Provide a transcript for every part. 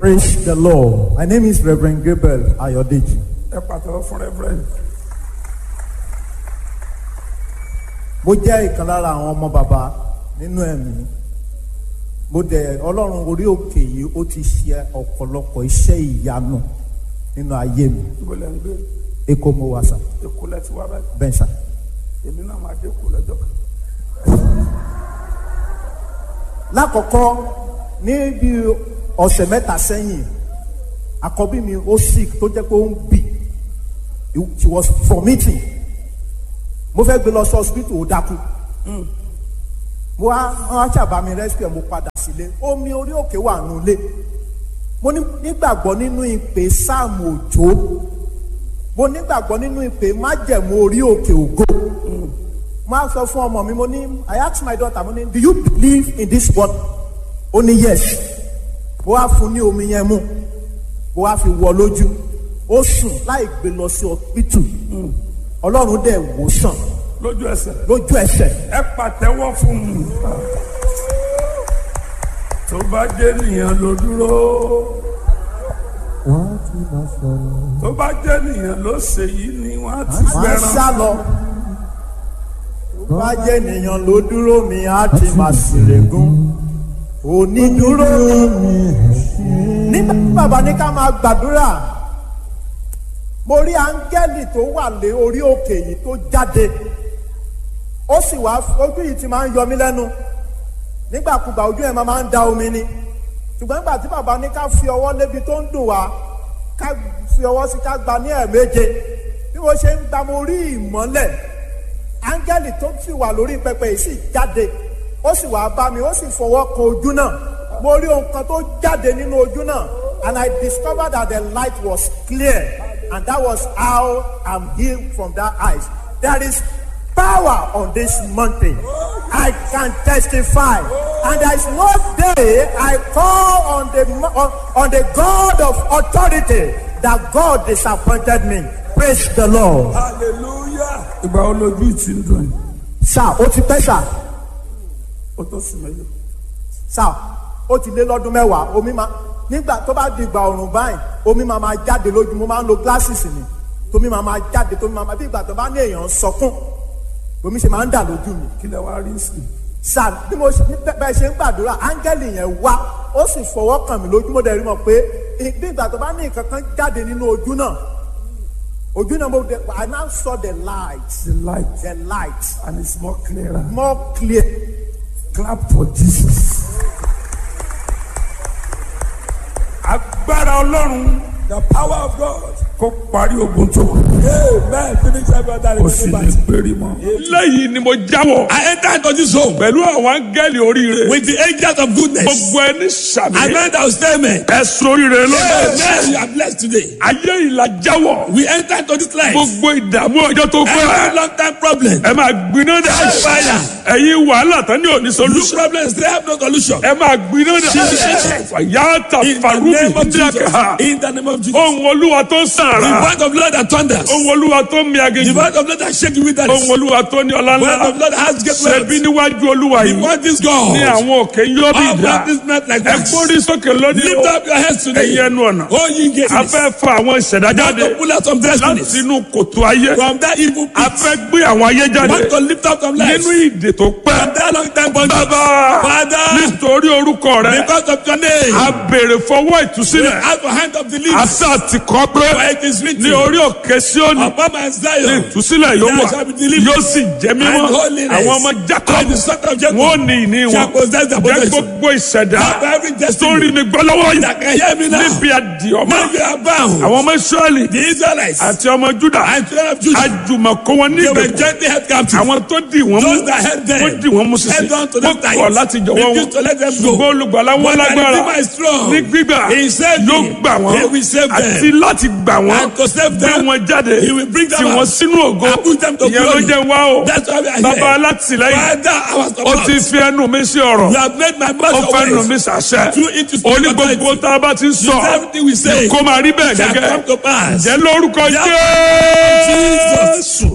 Praise the Lord. My name is Reverend Gabriel Ayodeji. ẹ pàtẹ́wọ́ fún reverend Mo jẹ́ ìkan lára àwọn ọmọ bàbá nínú ẹ̀mí. Mo dẹ̀ Ọlọ́run orí òkè yìí ó ti ṣe ọ̀pọ̀lọpọ̀ iṣẹ́ ìyanu nínú ayé mi. ibo lẹ́ ń gbé Èkó mo wà sà, èkó lẹ́ ti wá báyìí bẹ́ẹ̀ sà. èmi náà máa dé kó lọ́jọ́ kan Lákọ̀ọ́kọ́ ní bí ọ̀sẹ̀ mẹ́ta sẹ́yìn, àkọ́bí mi ó sick tó jẹ́ pé ó ń bì. She was vomiting. Mo fẹ́ gbé lọ sí hospital ó dákú. mo wá wọn á ṣàbá mi rescue mo padà sílé omi orí òkè wà nulẹ̀ mo ní- nígbàgbọ́ nínú ìpè sáàmù òjò mo nígbàgbọ́ nínú ìpè májẹ̀mú orí òkè ògo mo á sọ fún ọmọ mi mo ní I ask my daughter mo ní do you believe in this word ó ní yes mo wá fún ní omi yẹn mu mo wá fi wọ lójú ó sùn láì gbé lọ sí hospital ọlọ́run dẹ̀ wò sàn lójú ẹsẹ̀ lójú ẹsẹ̀ ẹ pàtẹ́wọ́ fún un tó bá jẹ́ nìyẹn ló dúró wọ́n ti máa sọ̀rọ̀. tó bá jẹ́ nìyẹn ló ṣe yìí ni wọ́n á ti máa ń fẹ́ràn sá lọ. tó bá jẹ́ ènìyàn ló dúró mi á ti máa ṣèrègùn onídúró nígbà tí bàbá ní ká máa gbàdúrà mo rí áńgẹ́lì tó wà lé orí òkè yìí tó jáde ó sì wá ojú yìí ti máa ń yọ mí lẹ́nu nígbàkúgbà ojú ẹ̀ máa ń da omi ni ṣùgbọ́n nígbà tí bàbá ní ká fi ọwọ́ lébi tó ń dùn wá ká fi ọwọ́ sí ká gba ní ẹ̀ẹ̀méje bí mo ṣe ń gba mo rí ìmọ́lẹ̀ áńgẹ́lì tó sì wà lórí pẹpẹ yìí sì jáde ó sì wá bá mi ó sì fọwọ́ kan ojú náà mo rí ohun kan tó jáde nínú ojú náà and I discovered that the light was clear and that was how I'm healed from that eyes there is power on this mountain. I can testify. And there is no day I call on the mo- on, on the God of authority that God disappointed me. Praise the Lord. hallelujah ìgbà wo lójú ìtì ń dùn yìí Sá ó ti pẹ́ sá ó tó sùn mẹ́lò sá ó ti lé lọ́dún mẹ́wàá omi máa nígbà tó bá di ìgbà ọ̀rùn báyìí omi máa máa jáde lójú mo máa ń lo glasses mi tómi máa máa jáde tómi máa máa bí ìgbà tó bá ní èèyàn sọkún omi ṣe máa ń dà lójú mi. kí lẹ wá rí sí sà bí mo ṣe bẹ́ẹ̀ ṣe ń gbàdúrà áńgẹ́lì yẹn wá ó sì fọwọ́ kàn mí lójú mo dẹ̀ rí mọ̀ pé bí ìgbà tó bá ní nǹkan kan jáde nínú ojú náà ojú náà mo dẹ̀ I now saw the light the light the light and it's more clearer more clear clap for Jesus. agbára ọlọ́run the power of God. kó parí ogun tó kù amen finish every other kó sì ní péré mọ́. lẹ́yìn ni mo jáwọ́ I enter into this home pẹ̀lú àwọn áńgẹ́lì oríire with the angels of goodness. gbogbo ẹni sàmì I meant our statement. ẹ̀sùn oríire lọ́dọ̀ Amen. You are blessed today. ayé ìlà jáwọ́ We enter into this life. gbogbo ìdààmú ọjọ́ tó Every pẹ́ long time problem. ẹ máa gbiná dà Fire. ẹ̀yin wàhálà tán ní òní This solution problem still have no solution. ẹ máa gbiná dà fàyàtà In the farubi name of Jesus. díàkà In the name of Jesus. ohun olúwa tó ń The sàrà word of Lord that thunders. ohun olúwa tó ń mi The aginjù word of Lord that shake with that. ohun olúwa tó ní ọlá The word ńlá of Lord that has great ṣẹbi wealth. níwájú olúwa The yìí word is God. ní àwọn òkè yóò bí All ìdá practice not like ẹ wax. gbórí sókè lónìí Lift o up your heads today. ẹ̀yin ẹnu ọ̀nà Oh, ye gates. a fẹ́ fa àwọn ìṣẹ̀dá Want jáde to pull out some láti destinies inú kòtò ayé from that evil a pit. fẹ́ gbé àwọn ayé jáde Want to lift up some lives nínú ìdè tó pẹ́ from that long time bondage. bàbá Father, nítorí orúkọ rẹ because of your name, a béèrè fọwọ́ we ìtúsílẹ̀ have a hand of the leaves. àti àtìkọ́ pé For it is written, ní orí òkè Síónì upon my ní Zion, ìtúsílẹ̀ yóò there wà shall be deliverance yóò sì jẹ́ mímọ́ and holiness. àwọn ọmọ Jákọ́bù And the son of Jacob wọn ò ní ìní shall wọn possess the jẹ́ possession. gbogbo ìṣẹ̀dá Have every tó destiny rí mi gbọ́ lọ́wọ́ yìí that can hear me now. níbi àdìọ́mọ́ Now you are bound. àwọn ọmọ Ísírẹ́lì The Israelites àti ọmọ Júdà and children of Judah, àjùmọ̀kó wọn ní they were ìgbèkùn gently held captive. àwọn tó dì wọ́n mú Those that held them, wọ́n dì wọ́n mú sísè held on to wọ́n them tight. kọ̀ láti jọ̀wọ́ Refused to let them wọn go. ṣùgbọ́n olùgbàlà wọn But the lágbára Redeemer is strong. ní gbígbà He saved yóò me. gbà wọ́n He will save them. àti láti gbà wọ́n And to save gbé them, wọn jáde He will bring them tì wọ́n out. sínú ògo And put them to ìyẹn ló glory. jẹ́ wá o That's why we are bàbá here. alátìlẹ́yìn Father, our ó ti support. fi ẹnu mi sí ọ̀rọ̀ You have made my ó mouth fẹ́ nu always. mi sàṣẹ Through it to speak ó ní gbogbo authority. tá a bá ti ń sọ Everything we say kó máa rí bẹ́ẹ̀ shall gẹ́gẹ́ come to pass. jẹ́ lórúkọ Yeah. Jésù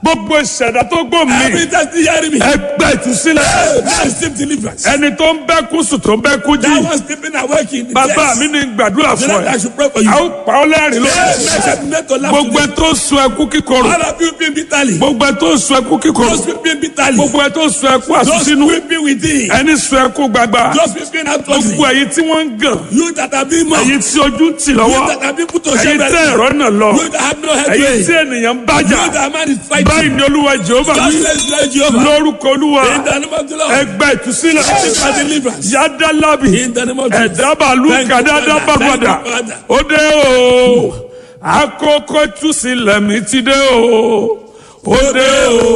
gbogbo ìṣẹ̀dá tó gbò mí Every time you hear me. ẹgbẹ́ ìtúsílẹ̀ Now receive deliverance. ẹni tó ń bẹ́ kú sùn tó ń bẹ́ kú jí That was sleeping awake in the bàbá chest. mi ní gbàdúrà The fún Lord, I ẹ should pray for you. a ó pa ọ́ lẹ́rìn lórí Amen. Shall be made to laugh gbogbo ẹ today. tó ń sun ẹkú kíkorò All of you weeping bitterly. gbogbo ẹ tó ń sun ẹkú kíkorò Those weeping bitterly. gbogbo ẹ tó ń sun ẹkú Those àsúnsínú weeping within. ẹni sun ẹkú gbagba Those weeping outwardly. gbogbo ẹ̀yin tí wọ́n ń gàn You that have been mocked. ẹ̀yin tí ojú ń tì lọ́wọ́ You that have been put to ẹ̀yin shame. tẹ́ ẹ̀rọ náà lọ You that have no head. ẹ̀yin You tí ènìyàn ń bájà that man is fighting. báyìí ni olúwa jehova God wí says, Lord Jehovah. lórúkọ olúwa In the name of the Lord. ẹgbẹ́ ìtúsílẹ̀ Receive my deliverance. yàda lábì In the name of Jesus. ẹ̀dábàlú Thank you, kàdáda Father. bàgbàdà Thank you, Father. ó dé o àkókò ìtúsílẹ̀ mi ti dé o ó dé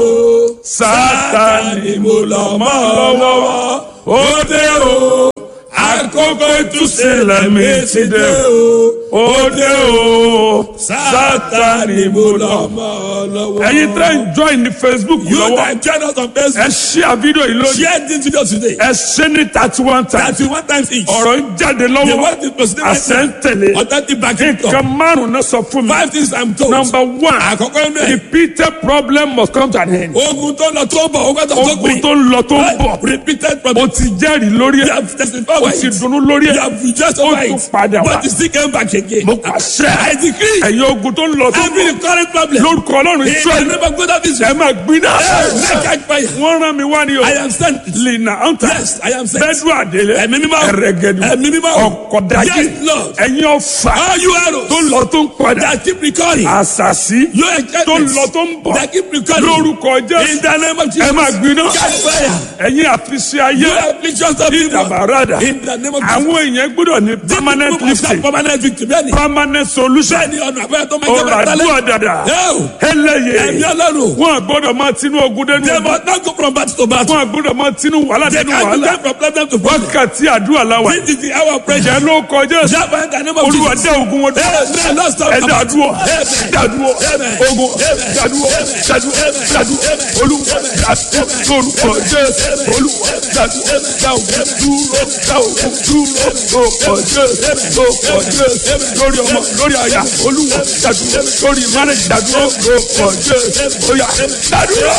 o sátani mo lọ mọ́ lọ́wọ́ ó dé o àkókò ìtúsílẹ̀ mi ti dé o ó dé o sátani mo lọ mọ́ ẹ̀yin tẹ́ ń join ní facebook You lọ́wọ́ that join us on ẹ Facebook. share fídíò yìí lónìí Share this video today. ẹ ṣe ní thirty one times Thirty-one times each. ọ̀rọ̀ ń jáde The lọ́wọ́ word is proceeding right àṣẹ ń now. tẹ̀lé Authentic backing nǹkan up. márùn-ún náà sọ fún mi Five things I'm told. number one Àkọ́kọ́ inú ẹ̀. repeated problem must come to an end Ogun tó lọ tó bọ̀, ogun tó tó ogun gbìn. tó ń lọ tó ń bọ̀ Repeated o problem. ti jẹ́rìí lórí You ẹ̀ have testified o by ti it. dunnú lórí You ẹ̀ have rejoiced ó over tún it. padà wá But you still came back again. mo pàṣẹ I decree. ẹ̀yin ogun tó ń lọ tó ń Every bọ̀ current problem. lórúkọ ọlọ́run In the israẹli name of God of ẹ Israel. máa gbiná Make catch fire. wọ́n rán mi wá ní o I am sent. lina anta Yes, I am sent. bẹ́ẹ̀dù àdélé Ẹ̀mí mímọ́. ẹ̀rẹ̀gẹ̀dù Ẹ̀mí mímọ́. ọ̀kọ̀dájì Yes, Lord. ẹ̀yin ọ̀fà All you arrows tó ń lọ tó ń padà that keep recurring. àṣàṣì Your tó ń enchantments lọ tó ń bọ̀ that keep recurring. lórúkọ In jésù the name of ẹ Jesus. máa gbiná Catch fire. ẹ̀yin àfiṣe ayé You afflictions of people. ìdàbàràdà In the name of Jesus. àwọn èèyàn gbọ́dọ̀ ní permanent People must have lifting Permanent victory. Bẹ́ẹ̀ni. permanent solution Bẹ́ẹ̀ni ọ̀nà àbẹ́rẹ́ tó máa ń ọ̀rọ̀ jẹ́ bẹ́ẹ̀ àdúrà dàdà Ẹ̀mí ẹlẹ́yẹ ọlọ́run. wọn gbọ́dọ̀ máa tinú ogun dẹnu They ogun must not go from battle to battle. wọn gbọ́dọ̀ máa tinú wàhálà They dẹnu can't wàhálà go from problem to problem. wákàtí àdúrà làwà This is the hour of prayer. jẹ́ ló kọjá sí Java in the name of olúwa Jesus. dá ogun wọn dúró Amen. Lord, stop. ẹ dàdúró Amen. dàdúró Amen. ogun Amen. dàdúró Amen. dàdúró Amen. dàdúró Amen. olúwa dàdúró lórúkọ jésù olúwa dàdúró dá ogun dúró dá ogun dúró lórúkọ jésù lórúkọ jésù lórí ọmọ lórí àyà olúwa dàdúró lórí mánẹjì dàdúró lórúkọ jésù óyá dàdúró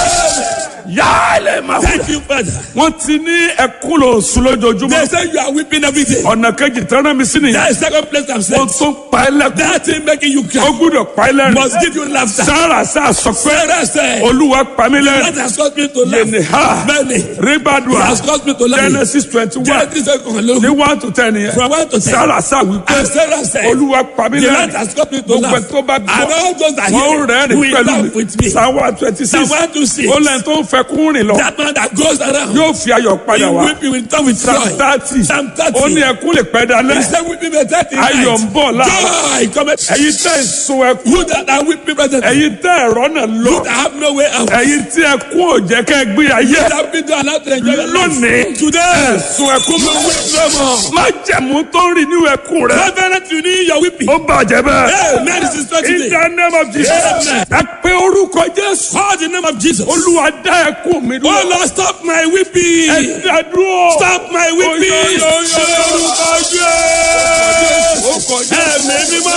yálẹ̀ máa wọ. Thank you, Father. wọ́n ti ní ẹkún lò sùn lójoojúmọ́ They say you are weeping every day. ọ̀nà kejì tẹ́lẹ̀ mi sí nìyẹn That is second place I'm saying. wọ́n tún pa ẹ́ lẹ́kún That thing making you ó cry gbúdọ̀ pa ẹ́ lẹ́rìn must give you laughter. sára sá sọ pé Sarah said, olúwa pa mí That lẹ́rìn has caused me to laugh. yẹnì ha Many. It ribadua has caused me to laugh. genesis twenty one Genesis second ní alone. one to ten yẹn From one to ten. sára sá wípé And Sarah said, olúwa pa mí The Lord lẹ́rìn has caused me to gbogbo ẹ̀ laugh. tó bá And gbọ́ all those that wọ́n hear rẹ́rìn will pẹ̀lú laugh with me. mi psalm one twenty six Psalm 126. ó lẹ́yìn tó ń fẹ́ kún rìn lọ That man that goes around. yóò fi ayọ̀ padà He wá weeping will come with psalm joy. thirty Psalm 30. ó ní ẹkún lè pẹ́ He dalẹ́ said weeping may take the ayọ̀ ń night. bọ̀ láàárọ̀ Joy cometh. ẹ̀yin tẹ́ ẹ̀ sun ẹkún You that are weeping present. ẹ̀yin tẹ́ ẹ̀rọ náà lọ You that have no way out. ẹ̀yin tí ẹkún ò jẹ́ kẹ́ ẹ gbé ayé You that been allowed to enjoy your life. lónìí Today. sun ẹkún You mọ́ weep no more. má jẹ̀mú tó ń rìn nínú ẹkún rẹ Reverend, you need your weeping. ó bàjẹ́ bẹ́ẹ̀ Hey, man, this is not in today. the name of Jesus Amen. ẹ pé orúkọ Jésù Call the name of Jesus. olúwa dá ẹkún mi Oh dúró Lord, stop my weeping. ẹ dá dúró Stop my weeping. Oyo, yo, yo, Ṣé orúkọ Jésù? Ẹ̀mí mímọ́.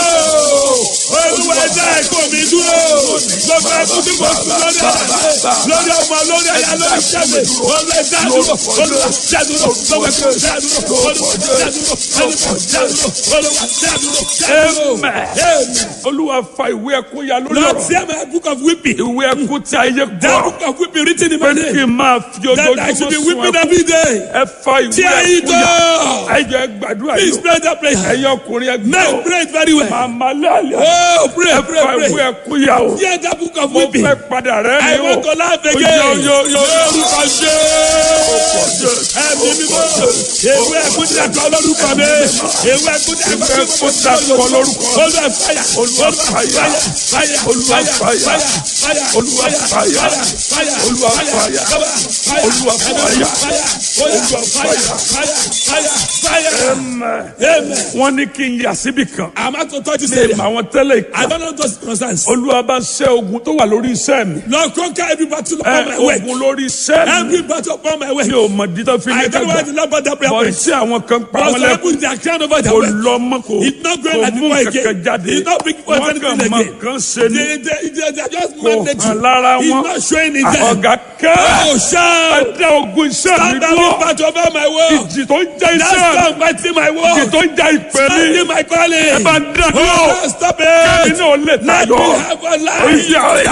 Olúwa ẹja ẹ̀kọ́ mi dúró. Gbogbo ẹkún tí mo sùn lórí ẹ̀yà lórí ọmọ lórí ẹ̀yà lórí ṣẹ́mi. Olúwa ẹja dúró. Olúwa ẹja dúró. Gbogbo ẹkún ẹja dúró. Olúwa ẹja dúró. Olúwa ẹja dúró. Olúwa ẹja dúró. Ẹja dúró. Amen. Amen. olúwa fa ìwé ẹkún ya lórí Lord, ọ̀rọ̀ tear my book of weeping. ìwé ẹkún tí ayé That gbọ́ book of weeping written in pé my kí name. n máa fi That I should be ojoojúmọ́ sun weeping ẹkún every day. ẹ fa ìwé Tear it ẹkún ya down. ẹ jẹ́ gbàdúrà Please yìí pray that prayer. ẹ̀yin ọkùnrin ẹ Men gbọ́ pray it very well. màmá lálẹ́ Oh, pray, ẹ pray, fa ìwé pray. ẹkún ya o Tear that book of mo weeping. fẹ́ padà rẹ́ I ni o want to laugh Yo, again. yo, yo, yo. Lórúkọ Jésù. Ẹ̀mí mímọ́. Ewé ẹ̀kún tí a kọ lórúkọ mi. Ewé ẹ̀kún tí a kọ Ewé ẹ̀kún tí a kọ lórúkọ. Olúwa fàyà. Olúwa fàyà. Fàyà. Olúwa fàyà. Fàyà. Olúwa fàyà. Fàyà. Olúwa fàyà. Fàyà. Olúwa fàyà. Fàyà. Olúwa fàyà. Fàyà. Fàyà. Fàyà. Amen. Amen. wọ́n ní kí n yà síbì kan I'm about to touch this ní area. àwọn tẹ́lẹ̀ I ìka don't know those concerns. olúwa bá ṣẹ́ ogun tó wà lórí iṣẹ́ mi Lord, conquer every battle ẹ upon my way. ogun lórí iṣẹ́ mi Every battle upon my way. mi ò mọ̀ dídá fi ní I don't know why dàgbà the Lord brought that prayer bọ̀ point. tí àwọn kan pa But wọn some lẹ́kùn people they are crying over their kò way. lọ mọ́ kò It's not going kò like mú before kankan again. jáde It's not big for wọ́n anything kàn mọ again. nǹkan ṣe ni They, they, they, they are just kò manage hàn you. lára He's wọn not showing it there. ọ̀gá kẹ́ Oh, shout. ẹ̀dá ogun iṣẹ́ mi Stand dúró up part over my world. ìjì tó ń jẹ́ That's iṣẹ́ mi not fighting my ìjì world. tó ń jẹ́ ìpè mi Standing my calling. ẹ bá ń dá dúró Oh, stop kẹ́mi it. náà lè Let me tayọ have a life. oyè oyè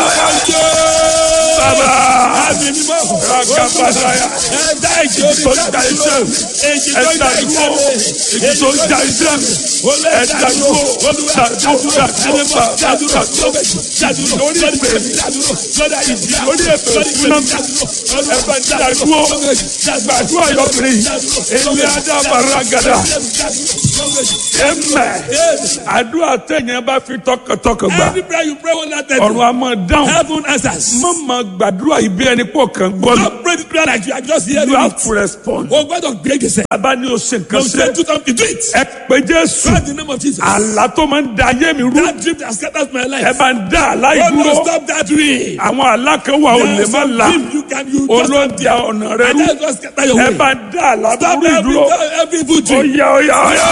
bàbá Àmì mímọ́. ragapadaya Ẹ̀dá ìjì orí tó ń ja iṣẹ́ mi Èjì tó ń ẹ̀dá ja dúró iṣẹ́ mi. ìjì tó ń ja iṣẹ́ mi ẹ̀dá dúró dàdúró dàdúró dàdúró dàdúró lórí ìpè mi lórí èpè fúnná mi ẹ̀fẹ̀ dàdúró gbàdúrà yọkùnrin ilé adábaragada ẹ̀mẹ̀ àdúrà tẹ̀yìn bá fi tọkàntọkàn gbà Every prayer you pray will not tell ọ̀run a máa dáhùn Heaven answers. má máa gbàdúrà yìí bí ẹni pọ̀ kàn gbọ́ mi Don't pray the prayer like you are just hearing you have it. to respond O gbọ́dọ̀ gbé gbèsè. bàbá ni o ṣe nǹkan Don't ṣe say do something do it. ẹ pé jésù Pray the name of Jesus. àlá tó máa ń da ayé mi rú That dream that scatters my ẹ life. bá ń dá àlá God ìdúró will stop that dream. àwọn àlá kan wà ò lè There's má some la dream you can you just olóńtì ọ̀nà rẹ and rú that's what scatter your ẹ way. bá ń dá àlá Stop burú every ìdúró every evil dream. oyà oyà oyà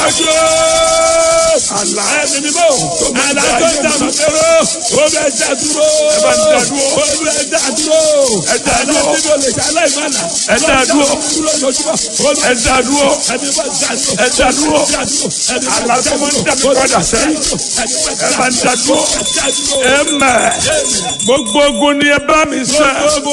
Àlá ẹni mímọ́. Àlá tó ń dànù dúró. Ó bẹ dá dúró. ẹ bá ń dá dúró Ó bẹ dá dúró. ẹ dá Àlá dúró tí mi ò lè ṣe aláìmọ́lá. ẹ dá dúró Dúró lójúmọ́. Ó bẹ ẹ dá dúró ẹni bá dá dúró. ẹ dá dúró Dá dúró. Ẹni bá àlá tó máa ń dá mi padà sẹ́yìn ẹ bá ń dá dúró dá dúró. ẹ mẹ́ gbogbo ogun ni ẹ bá mi sẹ́. Gbogbo